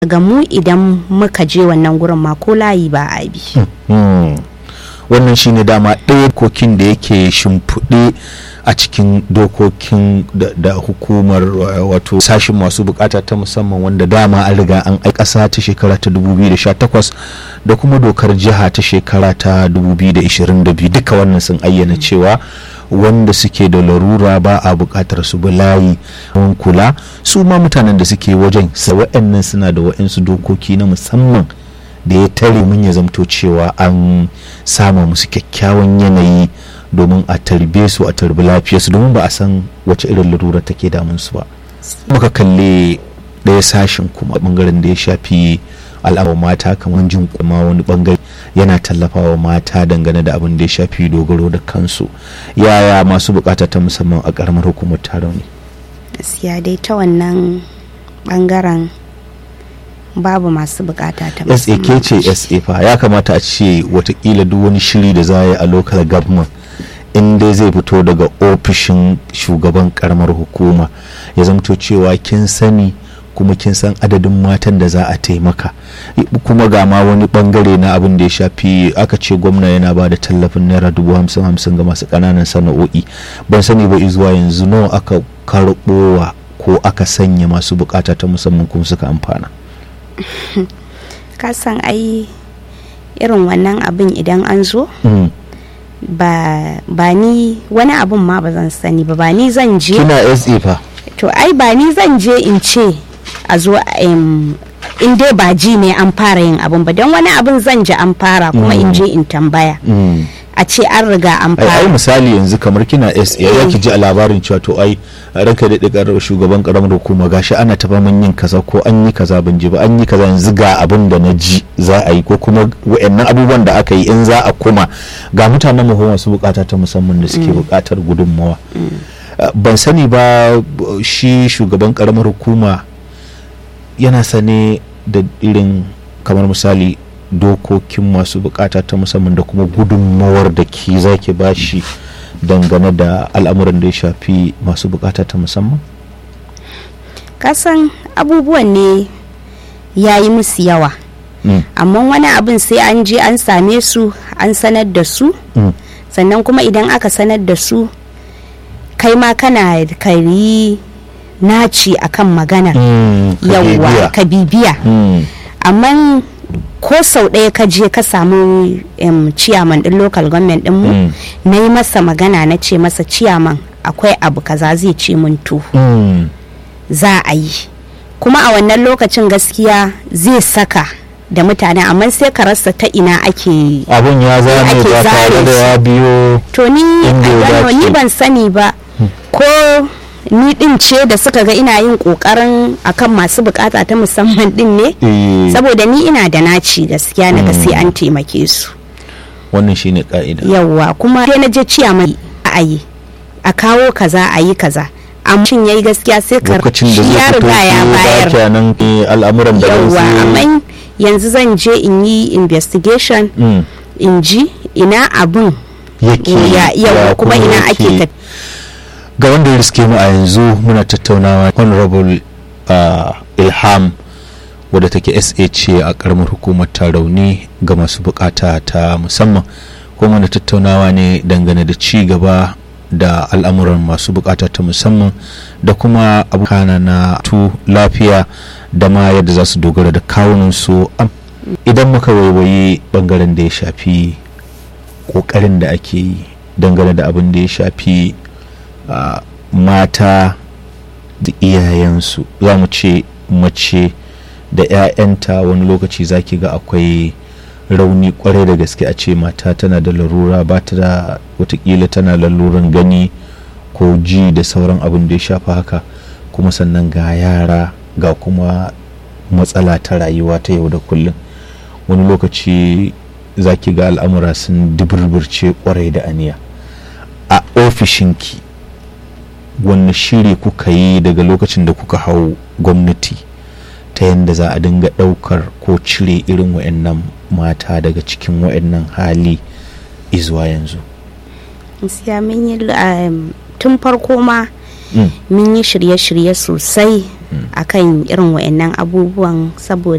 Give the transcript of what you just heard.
ga mu idan muka je wannan gurin ma ko layi ba a bi wannan shine dama ɗaya kokin da yake shimfiɗe a cikin dokokin da hukumar wato sashin masu bukata ta musamman wanda dama an riga an ai ƙasa ta shekara ta 2018 da kuma dokar jiha ta shekara ta 2022 duka wannan sun ayyana cewa wanda suke da larura ba a bukatar su bi layi don kula su ma mutanen da suke wajen sa wa'annan suna da wa'ansu dokoki na musamman da ya tare mun ya zamto cewa an sama musu kyakkyawan yanayi domin a tarbe su a tarbi lafiyarsu domin ba a san wace irin larura take damun su ba muka kalle ɗaya sashen kuma bangaren da ya shafi al'amar mata kamar jin kuma wani bangare yana tallafawa mata dangane da abin da ya shafi dogaro da kansu yaya masu bukata ta musamman a karamar hukumar taron ne gaskiya dai ta wannan bangaren babu masu bukata ta sa ke ce sa fa ya kamata a ce watakila duk wani shiri da za a yi a local government in dai zai fito daga ofishin shugaban karamar hukuma ya zamto cewa kin sani kuma kin san adadin matan da za a taimaka kuma ga ma wani bangare na abin da ya shafi aka ce gwamna yana ba da tallafin naira dubu hamsin hamsin ga masu ƙananan sana'o'i ban sani ba zuwa yanzu nawa aka karɓowa ko aka sanya masu bukata ta musamman kuma suka amfana ka san ai irin wannan abin idan an zo ba ba ni wani abun ma ba zan sani ba ba ni zan je kina SA fa to ai ba ni zan je in ce a zo in dai ba ji ne an fara yin abun ba don wani abun zan ji an fara kuma in je in tambaya a ce an riga an ai fara misali yanzu kamar kina SA ya ki ji a labarin cewa to ai ranka da dikar shugaban karamar hukuma gashi ana ta faman yin kaza ko an yi kaza ban ji ba an yi kaza yanzu ga abin da na ji za a yi ko kuma wayannan abubuwan da aka yi in za a kuma ga mutanen mu masu bukata ta musamman da suke bukatar gudunmawa ban sani ba shi shugaban karamar hukuma yana sane da irin kamar misali dokokin masu bukata ta musamman da kuma gudunmawar da ke zaki bashi dangane da al'amuran da ya shafi masu bukata ta musamman kasan abubuwan ne ya yi musu yawa amma wani abin sai an je an same su an sanar da su sannan kuma idan aka sanar da su kai ma kana kari naci akan maganar yawwa ka bibiya amma ko sau ɗaya ka je ka samu ciyaman ɗin local government ɗin mu na yi masa magana na ce masa ciyaman akwai abu kaza zai ce mun to za a yi kuma a wannan lokacin gaskiya zai saka da mutane amma sai ka rasa ta ina ake abun ya zame ake ba tare zare da ya biyo to ni Inda ya I don't know, dace. ni ban sani ba ko ni din ce da suka ga ina yin kokarin akan masu bukata ta musamman din ne eh, saboda ni ina da naci gaskiya na ga sai an taimake su wannan shine ka'ida yawwa kuma sai na je ciya mai a yi a kawo kaza a yi kaza amma shin yayi gaskiya sai ka lokacin da shi zai ya fito riga ya ko bayar ba nan al'amuran da yawwa wasu amma yanzu zan je in yi investigation Mm, in ji ina abun yake ya yawa kuma ina yake. ake ka ga wanda ya riske mu a yanzu muna tattaunawa honorable uh, ilham wadda take sa ce a karamar hukumar tarauni ga masu bukata ta musamman kuma muna tattaunawa ne dangane da ci gaba da al'amuran masu bukata ta musamman da kuma abokana na tu lafiya da ma yadda za su dogara da kawunansu Am, idan muka waiwayi bangaren da ya shafi kokarin da ake yi dangane da abin da ya shafi uh, mata da iyayensu za mu ce mace da 'ya'yanta wani lokaci zaki ga akwai rauni kwarai da gaske a ce mata tana da larura ba ta da watakila tana laluran gani ko ji da sauran abin da ya shafa haka kuma sannan ga yara ga kuma matsala ta rayuwa ta yau da kullum wani lokaci zaki ga al'amura sun duburburce kwarai da aniya a ofishinki wanne shiri kuka yi daga lokacin da kuka hau gwamnati ta yadda za a dinga daukar ko cire irin wa'annan mata daga cikin wa'annan hali izuwa yanzu gaskiya mun yi um, tun farko ma Mm. mun yi shirye-shirye sosai akan irin wa'annan abubuwan saboda